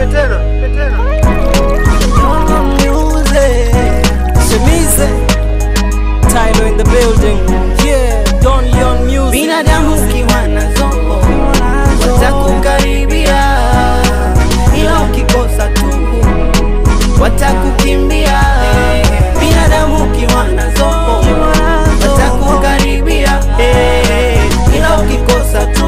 Shemize Tylo in the building Yeah Don Leon Music binadamu ukiwa nazo watakukaribia, ila ukikosa tu watakukimbia. Binadamu ukiwa nazo watakukaribia, ila ukikosa tu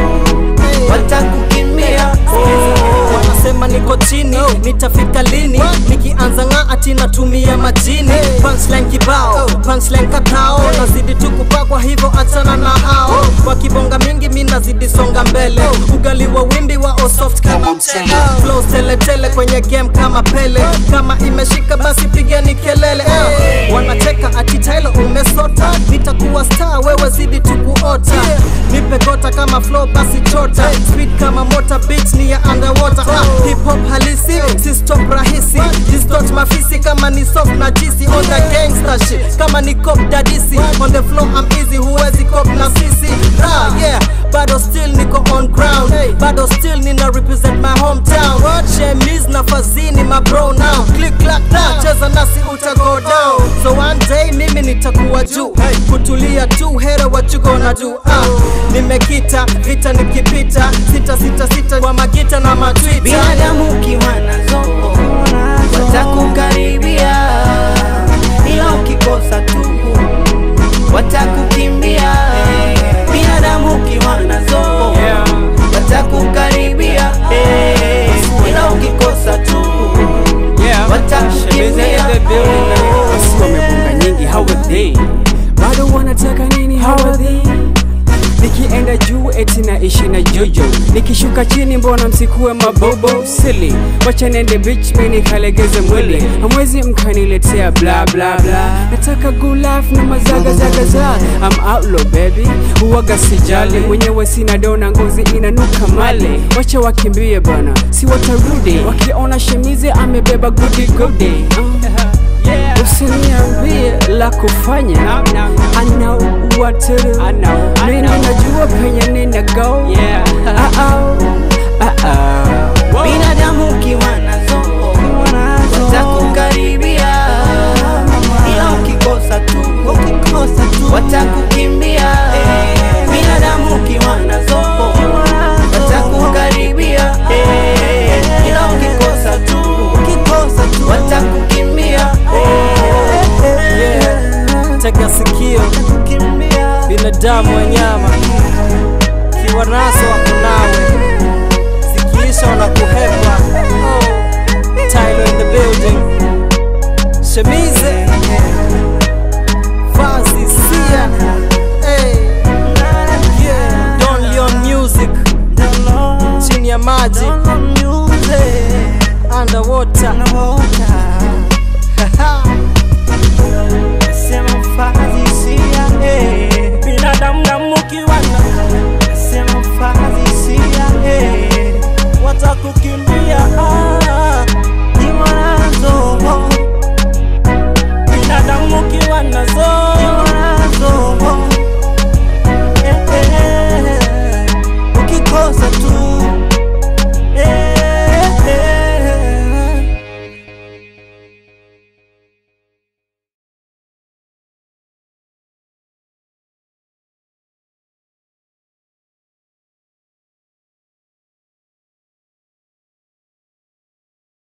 watakukimbia. wanasema niko chini nitafika lini nikianza ng'aa ati natumia majini punchline kibao punchline katao nazidi tu kupakwa hivyo achana na hao wakibonga mingi mi nazidi songa mbele ugali wa wimbi wa osoft kama mchele flows teletele kwenye game kama pele kama imeshika basi pigeni kelele eh. wanacheka ati Tylo umesota nitakuwa star wewe zidi tu kuota nipe gota kama flow basi chota speed kama motor beat ni ya underwater ah, hip hop halisi si stop rahisi distort mafisi kama ni soft na jisi on the gangster shit kama ni cop dadisi on the flow I'm easy huwezi cop na sisi ah, yeah bado still niko on ground bado still nina represent my hometown shemis na fazini my bro now click clack now cheza nasi uta go down so one day mimi nitakuwa juu kutulia tu hera what you gonna do ah, nimekita vita nikipita sita sita sita kwa magita na matwita binadamu ukiwa nazo watakukaribia, ila ukikosa tu watakukimbia. Binadamu ukiwa nazo watakukaribia, ila ukikosa tu watakukimbia. Wasi wamebonga nyingi how are they bado wanataka nini how are they nikienda juu eti naishi na jojo nikishuka chini mbona msikuwe mabobo sili wacha nende beach mi nikalegeze mwili hamwezi mkaniletea bla bla bla nataka gulaf na mazagazagaza am outlaw baby huwaga sijali mwenyewe sina dona ngozi inanuka male wacha wakimbie bana si watarudi wakiona shemizi amebeba gudi gudi uh. usiniambie la kufanya I know what to do mimi najua penye nina go Uh-oh, uh-oh. binadamu ukiwa nazo watakukaribia, ila ukikosa tu watakukimbia. Binadamu ukiwa nazo watakukaribia, ila ukikosa tu watakukimbia. tega sikio binadamu wanyama kiwa nazo wako nawe zikiisha wanakuhepa Tylo in the building Shemize Fazi Sia hey. yeah. Don Leon Music chini ya maji underwater